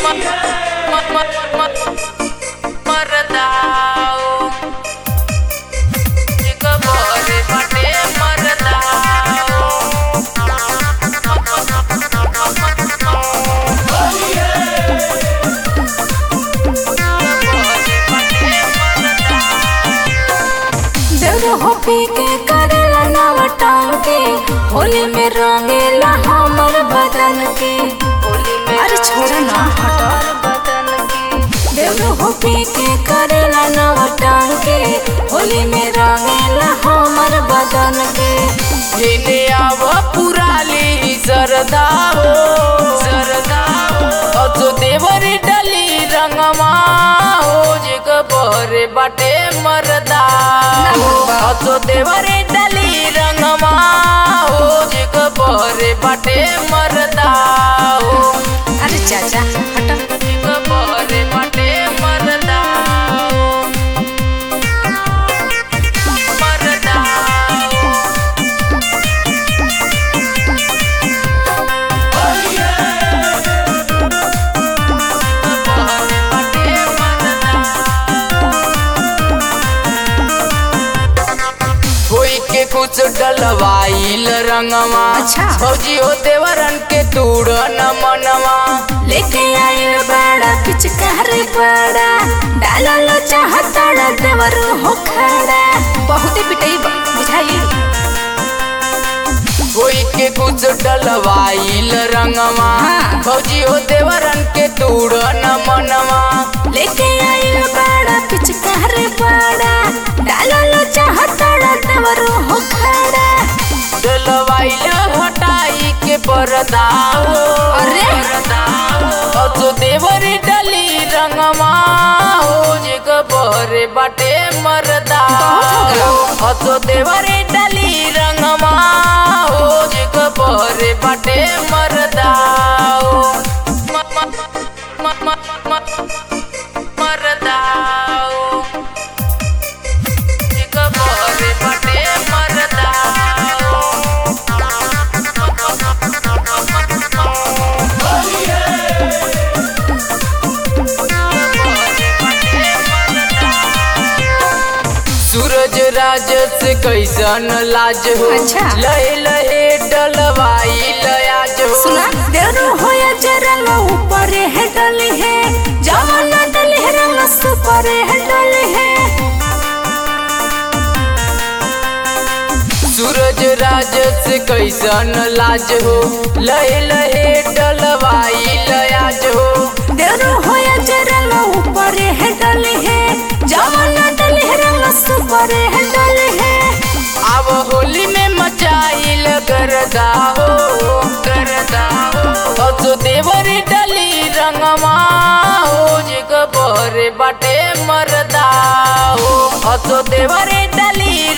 मरदाओ एक बोरे बटे मरदाओ देवरो हो पी के करेला नाव टांग के होली में रंगेला हमर बदन के होली में अरे छोड़ा ना हटा बदन की देवरो हो पी के करेला नाव टांग के होली में रंगेला हमर बदन के हेने आव पुराली सरदाओ सरदाओ अजो देवरी डली रंगमा हो जग बरे बाटे मरदाओ अजो देवरी डली रंगमा हो जग बरे बाटे मरदाओ अरे चाचा हटा जग बरे बाटे मरदाओ मरदाओ कोई के कुछ डलवाइल रंगवा अच्छा। फौजी हो देवरन के तूड़ न मनवा लेके आइल बड़ा पिचकार बड़ा डालल चाहता देवरो हो खड़ा बहुते पिटई बुझाई कोई के कुछ डलवाइल रंगवा हाँ। फौजी हो देवरन के तूड़ न मनवा लेके आइल बड़ा पिचकार बड़ा डालल चाहता देवरो हो खड़ा डलवाइल हटाई के परदाओ अरे। अजो देवरी डली रंगवा हो जग बरे बाटे मरदाओ बहुत हो अजो देवरी डली रंगवा हो जग बरे बाटे मरदाओ म- म- म- म- म- मरदाओ जग बरे बाटे मरदाओ सूरज राज से कैसन लाज हो अच्छा। लहे लहे डलवाई लयाज हो सुना देवरो हो या जरंग ऊपर है डले है जवन डले है रंग सुपर है डले है सूरज राज से कैसन लाज हो लहे लहे डलवाई लयाज हो देवरो हो या जरंग ऊपर है डले है जवन डले है रंग सुपर है डले है अब होली में मचाइल गरदा हो गरदा हो तो देवरी डली रंगमा हो जग बरे बाटे मरदा हो तो देवरी डली